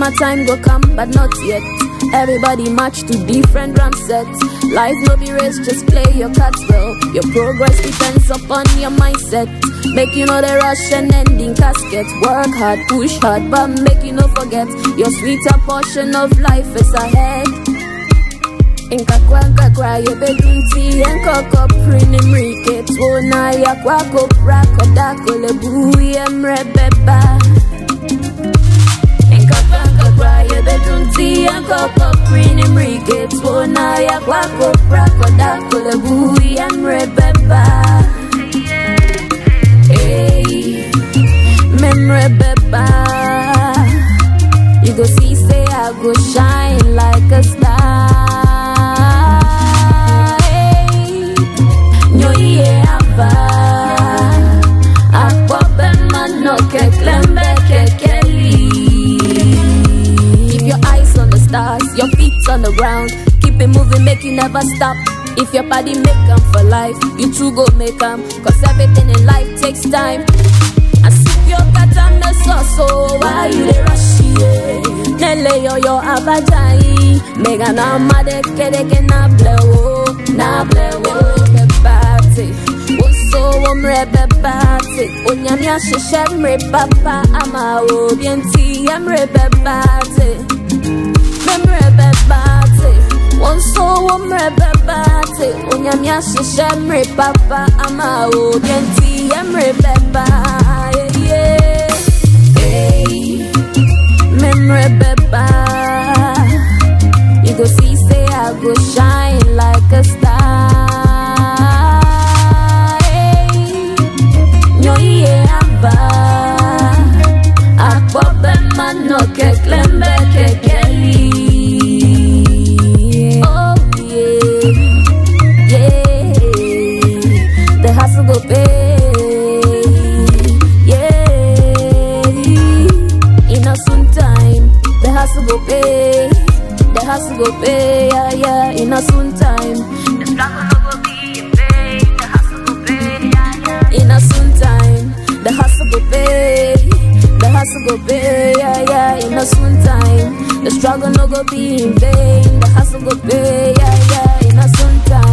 my time go come, but not yet. Everybody match to different drum sets. Life no be race, just play your cards well. Your progress depends upon your mindset. Make you know the rush and ending casket. Work hard, push hard, but make you no forget your sweeter portion of life is ahead. nkakwa nkakwa yebedunti enkoko prini mrike tuona ya kwako prako dakole buye mrebeba nkakwa nkakwa yebedunti enkoko prini mrike tuona ya kwako prako dakole buye mrebeba hey memrebeba you go see say i go shine like a star Hey, nyoye ava akpobe mano keklembe kekeli keep your eyes on the stars your feet on the ground keep it moving make you never stop if your body make am for life you too go make am cause everything in life takes time asipyokata mesoso why you dey rush yeah? nele yoyo abajai mega na madekedeke na blewo na blewo bebate woso womre bebate onyame ahyehyɛ mmere papa ama obi nti yɛmmere bebate memre bebate wonso womre bebate onyame ahyehyɛ mmere papa ama obi nti yɛmmere beba yeah, yeah. Hey. memory beba. You go see, say I go shine like a star. Hey, Nyo ye ava. Akbobe mano ke klembe ke keli. Oh yeah, yeah. The hustle go pay. Yeah, in a soon time, the hustle go pay. The hustle go pay, yeah, yeah, in a soon time. The struggle no go be in vain. The hustle go pay, yeah, yeah. In a soon time, the hustle go pay. The hustle go pay, yeah, yeah, in a soon time. The struggle no go be in vain. The hustle go pay, yeah, yeah, in a soon time.